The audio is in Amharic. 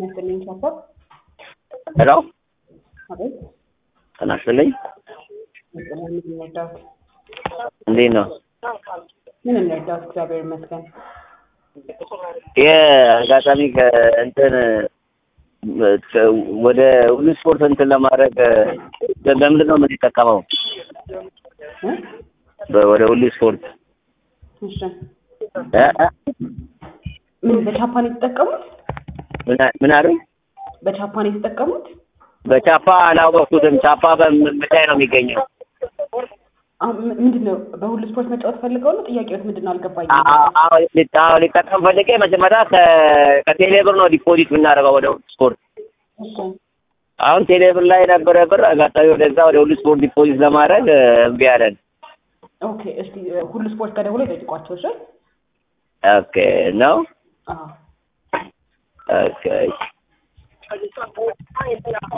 ይመስልኝ ሰፖርት ሄሎ አቤት ጤና ይስጥልኝ። መጠለያ ምን እንርዳዎት? እንዴት ነው? ምን እንርዳዎት? እግዚአብሔር ይመስገን። የአጋጣሚ ከእንትን ወደ ሁሉ ስፖርት እንትን ለማድረግ በምንድን ነው የምንጠቀመው? እ? በ- ወደ ሁሉ ስፖርት እሺ እ? እ? ምን በጃፓን የተጠቀሙት? ምን አ- ምን አሉ? በጃፓን የተጠቀሙት? በቻፓ አላወቅኩትም። ቻፓ በምን ላይ ነው የሚገኘው? አሁን ም- ምንድን ነው በሁሉ ስፖርት መጫወት ፈልገው ነው? ጥያቄዎት ምንድን ነው አልገባኝም። አ- አ- አዎ ሊ- አዎ፣ ሊጠቀም ፈልጌ መጀመሪያ ከ- ከቴሌ ብር ነው ዲፖዚት የምናደርገው ወደ ሁሉ ስፖርት። እሺ አሁን ቴሌ ብር ላይ የነበረ ብር አጋጣሚ ወደዛ ወደ ሁሉ ስፖርት ዲፖዚት ለማድረግ እ፣ እምቢ አለን። ኦኬ እስቲ እ፣ ሁሉ ስፖርት ጋር ደውሎ ይጠይቋቸው። እሺ ኦኬ ነው አዎ ኦኬ